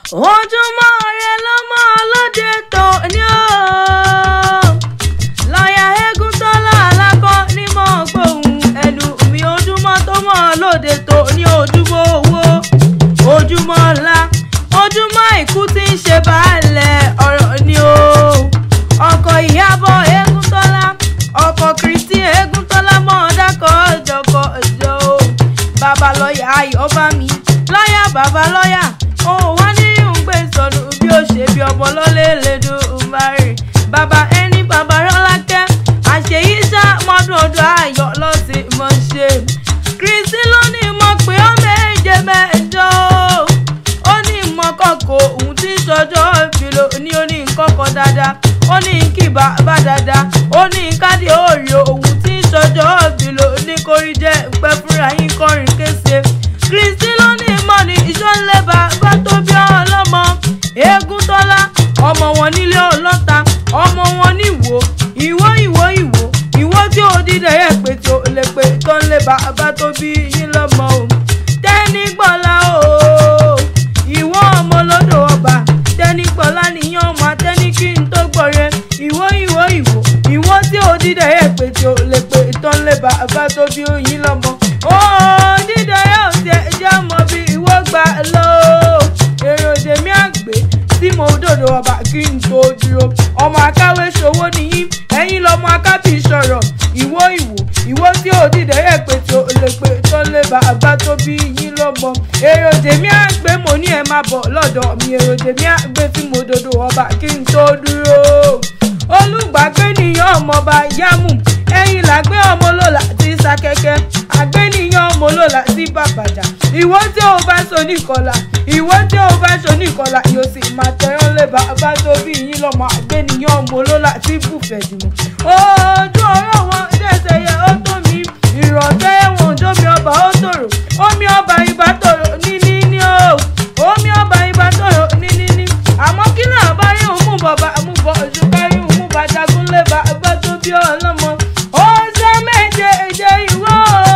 ojúmọ́ ire ló mọ́ ọlọ́dẹ tó ní o lọ́ọ̀yà eégún tọ́lá alákọ̀ ní mọ̀ gbóhùn ẹnu mi ojúmọ́ tó mọ́ ọlọ́dẹ tó ní ojúmọ́ owó ojúmọ́ ọlá ojúmọ́ ìkú tí ń ṣe baálẹ̀ ọ̀rọ̀ ni o ọkọ̀ ìyàbọ̀ eégún tọ́lá ọkọ̀ kristi eégún tọ́lá mọ́ ọ̀dàkọ̀ ọ̀jọ̀kọ̀ ọ̀jọ̀ o bàbá lọ́ọ̀yà ayọ̀ mi lọ́ọ̀yà bàbá lọ́ọ̀yà òun wá ní ìhùngbé sọnù bí ó ṣe bí ọmọ lọ́lẹ̀ lẹ́dùn ùmárì bàbá ẹni bàbá rọ́lákẹ́ àṣeyí ṣá mọ́dún ọdún ayọ̀ lọ́sìn mọ́ ṣe kristi ló ní mọ̀ pé ó méje mẹ́jọ ó ní mọ̀ kọ̀kọ̀ òun tí ń ṣọjọ́ ìfìlò ní ó ní kọ̀kọ̀ dáadáa ó ní kí bàbá dáadáa ó ní kádì òòrè òun tí ń ṣọjọ́ ìfìlò ní kórí jẹ́ pẹ́ fúnra yín kọrin kése kristi ló ní mọ̀ ní ìṣọ́lẹ̀ bàbá tó bí ọlọ́mọ eégún tọ́lá ọmọ wọn nílé ọlọ́ta ọmọ wọn níwò ìwó ìwó ìwò ìwó tí ó dídẹ yẹ pé tí ó lè pé tó ń lé bàbá tó bí yín lọ́mọ o tẹ́ni gbọ́lá o ìwọ ọmọ lọ́dọ̀ ọba tẹ́ni gbọ́lá nìyẹn ọmọ atẹ́ni kí n tó gbọ́rẹ́ ìwó ìwó ìwò ìwó tí ó dídẹ yẹ pé tí ó lè pé tó ń lé bàbá tó bí yín lọ́mọ o dídẹ yẹ ò tẹ jẹ́ mọ́ bí ìwó gbà lọ èrò tèmi àgbẹ̀ tí mo dòdò ọba kí n tó dúró ọmọ akáwé ṣòwò nìyí ẹ̀yin lọmọ akábì sọ̀rọ̀ ìwó ìwò ìwó tí ò dìde yẹ pé tó lè pé tó lè bàbá tó bí yín lọ́mọ èrò tèmi àgbẹ̀ mo ní ẹ máa bọ̀ lọ́dọ̀ mi èrò tèmi àgbẹ̀ tí mo dòdò ọba kí n tó dúró olùgbàgbé nìyàn ọmọọba yámù ẹ̀yin làgbé ọmọ lọ́la ti sakẹ́kẹ́ àgbẹ̀nìyàn ọmọ lọ́la ti bàbàjà ìwọ tí o bá so nìkọlà ìwọ tí o bá so nìkọlà yóò sì máa tẹ̀yán lé bàbá tó bí yín lọ́mọ àgbẹ̀nìyàn ọmọ lọ́la ti bùfẹ̀ jùmọ̀ ojú ọ̀rọ̀ wọn dẹ̀sẹ̀ yẹ ó tó mi ìrọ̀tẹ́ ẹ̀wọ̀n jómi ọba ó tòrò omi ọba ibà tòrò níní ní o omi ọba ibà tòrò níní ní àmọ́ kí náà bá rí òun mú bọ̀bà mú bọ̀ oṣù kárí òun mú bàjágún lé bàbá tó bí ọlọ́mọ ó ṣe méje èjè ìwọ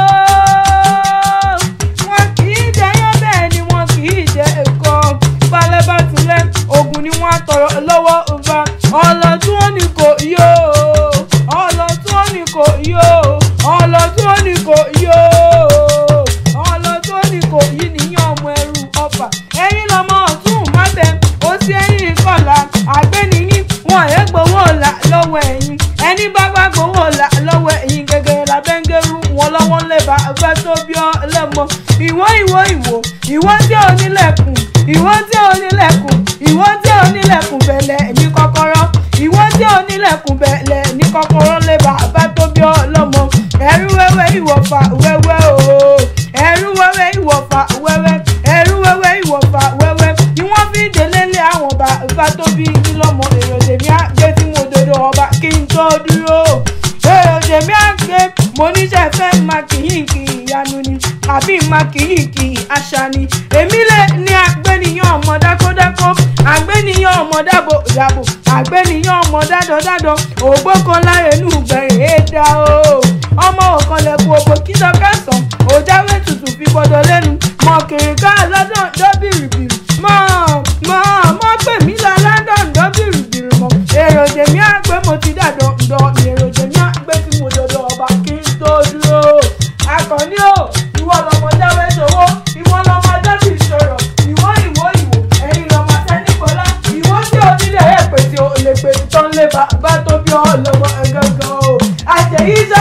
wọn kì í jẹyán bẹ́ẹ̀ ni wọn kì í jẹ ẹ̀kọ́ balẹ̀ bá tilẹ̀ ogun ni wọ́n á tọrọ lọ́wọ́ ọba ọlọ́tún ó ní kò yó ọlọ́tún ó ní kò yó ọlọ́tún ó ní kò yó ọlọ́tún ó ní kò yí nìyẹn ọmọ ẹrú ọfà ẹ̀yin lọmọ ọ̀tún má bẹ ó sí ẹ̀yìn kọlà àgbẹ̀nìyí wọn ẹ̀ gbowó là lọ́wọ́ ẹ̀yin ẹni bá bá gbowó là lọ́wọ́ ẹ̀yin gẹ́gẹ́ labẹ́ngẹ́rú wọn lọ́wọ́ lé bàbá tó bí ọ lẹ́mọ ìwọ ìwọ ìwọ ìwọ tí ò nílẹ̀kùn ìwọ tí ò nílẹ̀kùn ìwọ tí ò nílẹ̀kùn bẹ̀lẹ̀ ní kọ́kọ́rọ́ ìwọ tí ò nílẹ̀kùn bẹ̀lẹ̀ ní kọ́kọ́rọ́ lé bàbá tó bí ọ lọ́mọ ẹrú wẹ́wẹ́ ìwọ̀fà wẹ́wẹ́ o ẹrú wẹ́wẹ́ ìwọ̀fà wẹ́wẹ́ ẹrú wẹ́wẹ́ ìwọ̀fà wẹ́wẹ́ ni wọ́n fi délé lé àwọn bàbá tó bí yín lọ́mọ èrò tèmi àgbé tí mo dodo ọba kí n tó dúró èrò tèmi àgbé mo níṣẹ́ fẹ́ máa kìyìn kì ìyanu ni àbí máa kìyìn kì àṣà ni èmi lè ní àgbẹ̀nìyàn ọmọ dákódákó àgbẹ̀nìyàn ọmọ dábò dábò àgbẹ̀nìyàn ọmọ dádọ́dádọ́ ògbó kan láre nù gbẹ̀rẹ̀ èdà o ọmọ òkànlẹ̀kùn ògbó kíjọ kẹsàn-án òjáwé tutù fi gbọdọ̀ lẹ́nu mọ kìrìkà lọ́dọ̀ dọ́bìrìbìrì mọ mọ mọ pè mí lọ london dọ́bìrìbìrì mọ èrò tèmi àgbẹ̀ mo ti dàdọ̀ ǹdọ̀ èrò tèmi àgbẹ̀ tí mo dọ̀dọ̀ ọba kí n tó dúró akọni o ìwọ lọmọ jáwé sowó ìwọ lọmọ dọ́bì sọ̀rọ̀ ìwọ ìwọ ìwọ ẹ̀yin lọmọ sẹ́nìkọ́lá ìwọ tí o nílẹ̀ ẹ̀ pèsè o lè pè tán lé bàbá tó bí ọ lọ́wọ́ ẹ̀gángan o àṣeyí sọ